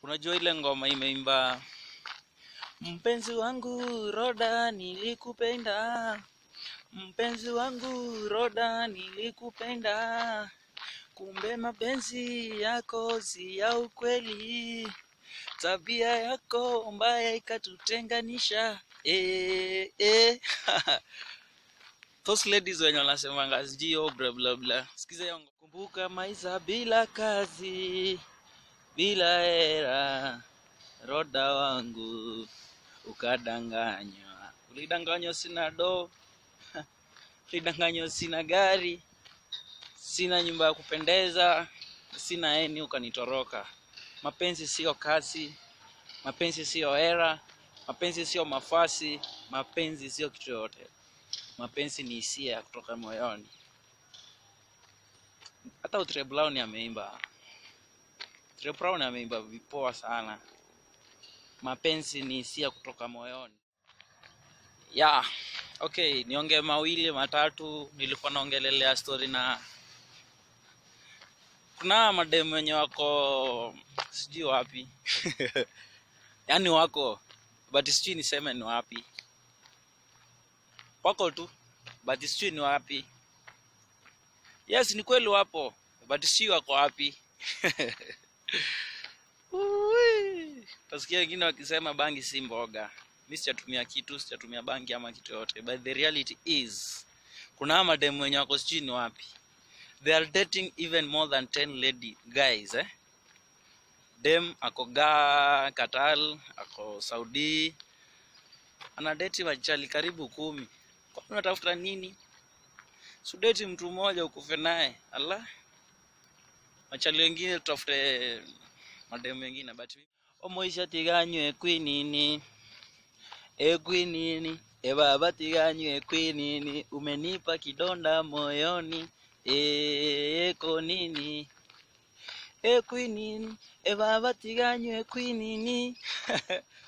unajua ile ngoma imeimba mpenzi wangu roda nilikupenda mpenzi wangu roda nilikupenda kumbe mapenzi yako si ya ukweli tabia yako mbaya ikatutenganisha eh, eh. those ladies wenye wanasemanga sijui oh, bla bla bla sikiza hiyo ngoma. kumbuka maisha bila kazi bila hera roda wangu ukadanganywa ulidanganywa sina do ulidanganywa sina gari sina nyumba ya kupendeza sina eni ukanitoroka mapenzi sio kazi mapenzi sio hera mapenzi sio mafasi mapenzi sio kitu yoyote mapenzi ni hisia ya kutoka moyoni hata Otile Brown ameimba Otile Brown ameimba vipoa sana mapenzi ni hisia kutoka moyoni ya okay niongee mawili matatu nilikuwa naongelelea story na kuna mademu wenye wako sijui wapi yaani wako but sijui niseme ni wapi wako tu but sijui ni wapi yes ni kweli wapo but sijui wako wapi Ui. Utasikia wengine wakisema bangi si mboga. Mi sijatumia kitu, sijatumia bangi ama kitu yote. But the reality is kuna hawa mademu wenye wako sijui ni wapi. They are dating even more than 10 lady guys eh. Dem ako ga Qatar, ako Saudi. Anadeti machali karibu kumi. Kwa nini unatafuta nini? Sudeti mtu mmoja ukufe naye. Allah. Machali wengine tutafute mademu wengine but omoisha tiganywe kwinini ekwinini ebaba tiganywe kwinini umenipa kidonda moyoni eko nini ekwinini ebaba tiganywe kwinini